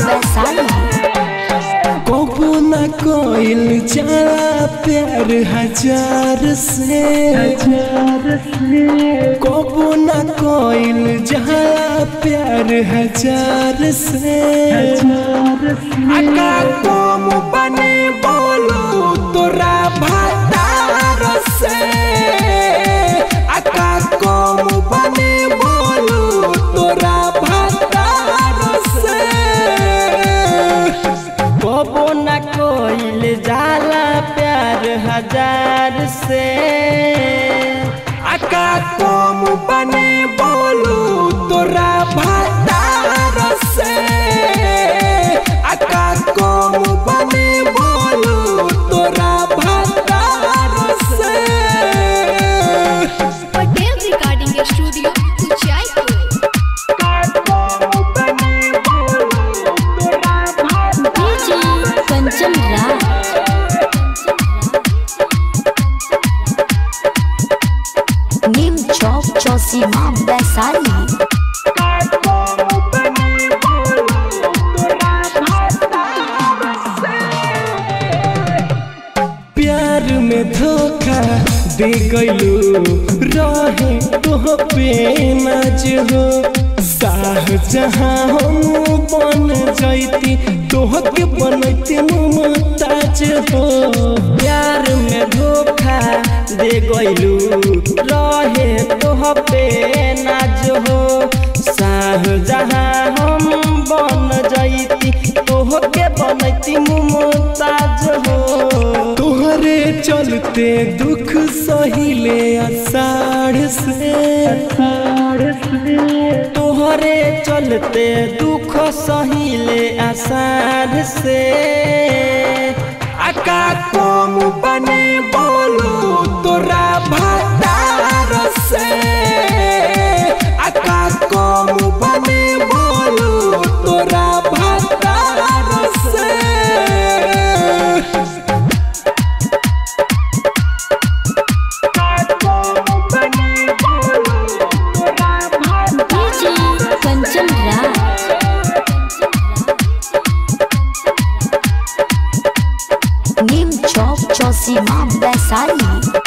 वैशाली कबो न कोइल जाला प्यार हजार से कबो न कोइल जाला प्यार हजार से आका कम बने बोलो तोरा भातार से आका कम बने बोलो तोरा भातार से कबो न कोइल जाला प्यार हजार से आका कम बने बोलू तोरा भातार से आका कम बने बोलू तोरा भातार से Patel recording studio Jaipur DJ Kanchan Raj Neem Chowk Chausima Vaishali प्यार में धोखा दे गईलू रहे तोह पे नाज हो साह जहाँ हम बन जैती तोह के बनती मुमताज हो प्यार में धोखा दे गइलू रहे तोह पे नाज हो साह जहाँ हम बन जैती तोह के बनती मुमताज हो तोहरे चलते दुख सहिले अषाढ़ से तोहरे चलते दुख सहिले आसार से आका कम बने बोलो तोरा भातार से आका कम बने बोलो तोरा भातार से डीजे कंचन राज नीम चौक चौसीमा वैशाली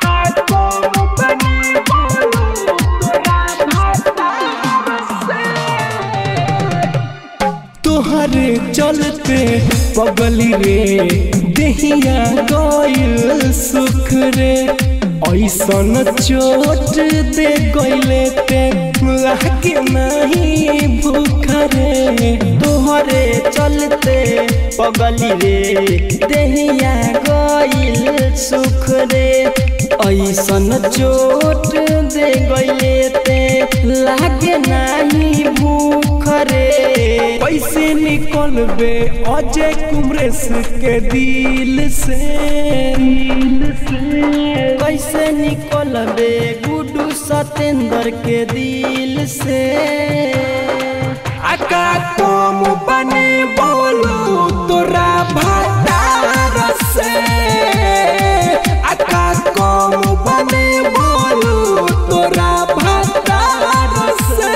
तोहरे चलते पगली रे देहिया गइल सुख रे ऐसन चोट दे गइले ते लागे नहीं भूख रे तोहरे चलते पगली रे देहिया गइल सुख रे ऐसन चोट दे गइले ते लागे नाही भूख रे कैसे निकलबे अजय कुमरेश के दिल से कैसे निकलबे गुडू सतेंद्र के दिल से आका कम बने बोलो तोरा भातार से आका कम बने बोलो तोरा भातार से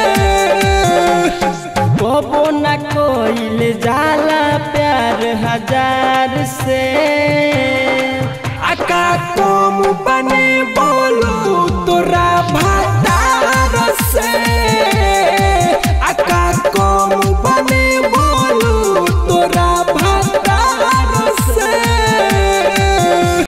कबो न कोइल जाला प्यार हजार से